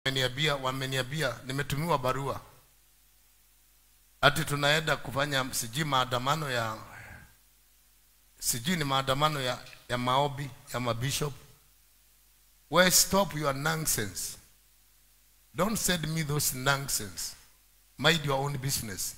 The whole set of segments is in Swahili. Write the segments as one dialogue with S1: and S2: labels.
S1: wameniambia wameniambia nimetumiwa barua ati tunaenda kufanya sijui maandamano ya sijui ni maandamano ya, ya maobi ya mabishop well stop your nonsense don't send me those nonsense mind your own business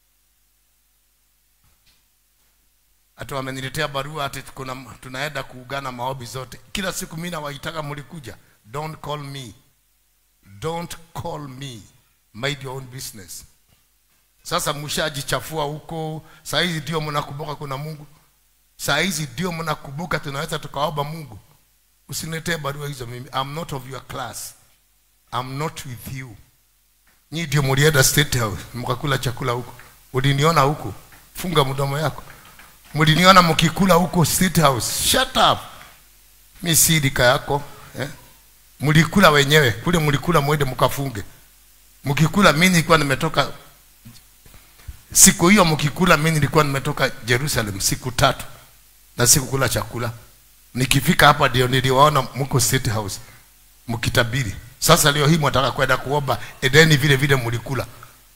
S1: ati wameniletea barua ati kuna tunaenda kuugana maobi zote kila siku mimi nawaitaka mlikuja don't call me don't call me mind your own business sasa mshajichafua huko saa hizi ndio mnakumbuka kuna mungu saa hizi ndio mnakumbuka tunaweza tukaomba mungu usiniletee barua hizo mimi I'm not of your class I'm not with you nyi ndio mlienda state house mkakula chakula huko uliniona huko funga mdomo yako mliniona mkikula huko state house shut up mi si rika yako eh? mlikula wenyewe kule mlikula mwende mkafunge mkikula mimi nilikuwa nimetoka siku hiyo mkikula mimi nilikuwa nimetoka Jerusalem siku tatu na sikukula chakula nikifika hapa ndio niliwaona mko state house mkitabiri sasa leo hii mwataka kwenda kuomba edeni vile vile mlikula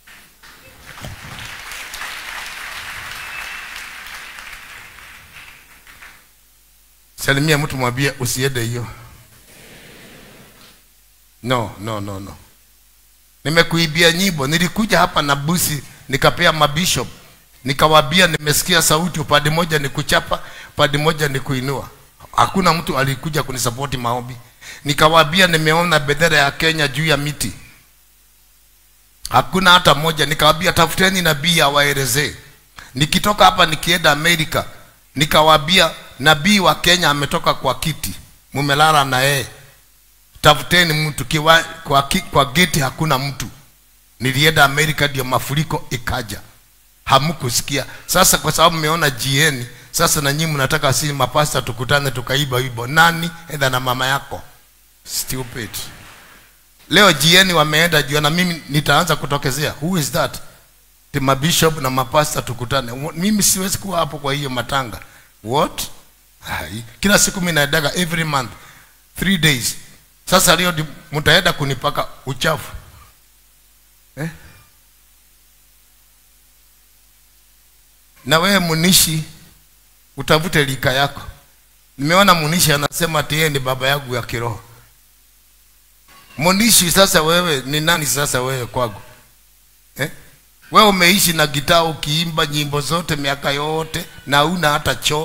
S1: salimia mtu mwambie usiende hiyo no no no no nimekuibia nyimbo nilikuja hapa na busi nikapea mabishop nikawaambia nimesikia sauti upande moja ni kuchapa upande moja ni kuinua hakuna mtu alikuja kunisapoti maombi nikawaambia nimeona bendera ya Kenya juu ya miti hakuna hata moja nikawaambia tafuteni nabii awaelezee nikitoka hapa nikienda Amerika nikawaambia nabii wa Kenya ametoka kwa kiti mumelala na yeye tafuteni mtu kiwa, kwa, ki- kwa geti hakuna mtu nilienda Amerika ndio mafuriko ikaja hamkusikia sasa kwa sababu mmeona GN sasa na nyinyi mnataka sisi mapasta tukutane tukaiba wimbo nani edha na mama yako stupid leo GN wameenda juu na mimi nitaanza kutokezea who is that the mabishop na mapasta tukutane Wa- mimi siwezi kuwa hapo kwa hiyo matanga what Hai. kila siku mimi naendaga every month three days sasa leo ndi- mtaenda kunipaka uchafu eh? na wewe munishi utafute lika yako nimeona munishi anasema ati yeye ni baba yangu ya kiroho munishi sasa wewe ni nani sasa wewe kwangu eh? wewe umeishi na gitaa ukiimba nyimbo zote miaka yote na una hata choo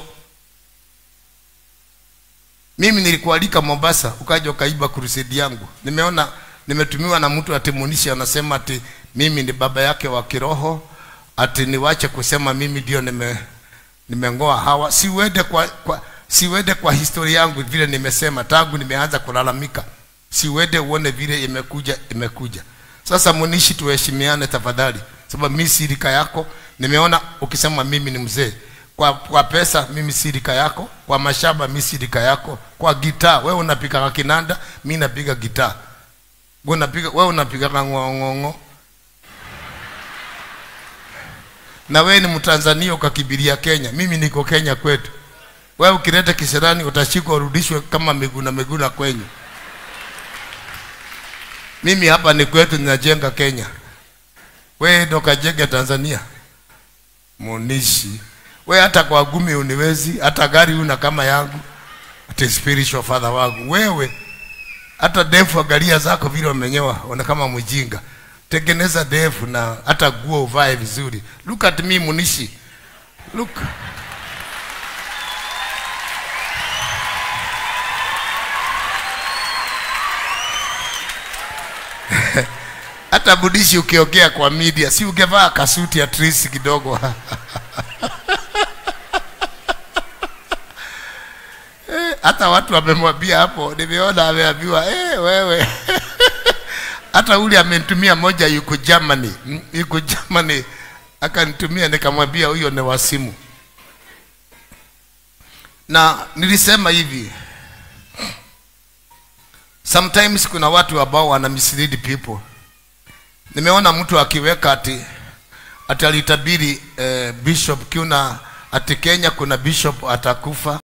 S1: mimi nilikualika Mombasa ukaja ukaiba crusade yangu. Nimeona nimetumiwa na mtu ati Munishi anasema ati mimi ni baba yake wa kiroho, ati niwache kusema mimi ndio nime nimengoa hawa. Siwede kwa, kwa siwede kwa historia yangu vile nimesema tangu nimeanza kulalamika. Siwede uone vile imekuja imekuja. Sasa Munishi, tuheshimiane tafadhali, sababu mimi si rika yako. Nimeona ukisema mimi ni mzee kwa, kwa pesa mimi si rika yako, kwa mashamba mimi si rika yako, kwa gitaa wewe unapiga kinanda, mimi napiga gitaa. Wewe unapiga wewe unapiga ng'ong'o. Na wewe ni Mtanzania ukakibiria Kenya, mimi niko Kenya kwetu. Wewe ukileta kisirani utashikwa urudishwe kama Miguna Miguna kwenyu. Mimi hapa ni kwetu ninajenga Kenya. Wewe ndo kajenge Tanzania. Munishi we hata kwa gumi uniwezi hata gari una kama yangu ati spiritual father wangu wewe hata defu angalia zako vile umenyewa ona kama mjinga tengeneza defu na hata guo uvae vizuri look at me munishi look hata budishi ukiongea kwa media si ungevaa kasuti at least kidogo Eh, hata watu wamemwambia hapo, nimeona ameambiwa eh, wewe hata ule amenitumia moja, yuko Germany, mm, yuko Germany, akanitumia nikamwambia huyo ni wasimu. Na nilisema hivi, sometimes kuna watu ambao wana mislead people. Nimeona mtu akiweka ati ati alitabiri eh, bishop kiuna ati Kenya kuna bishop atakufa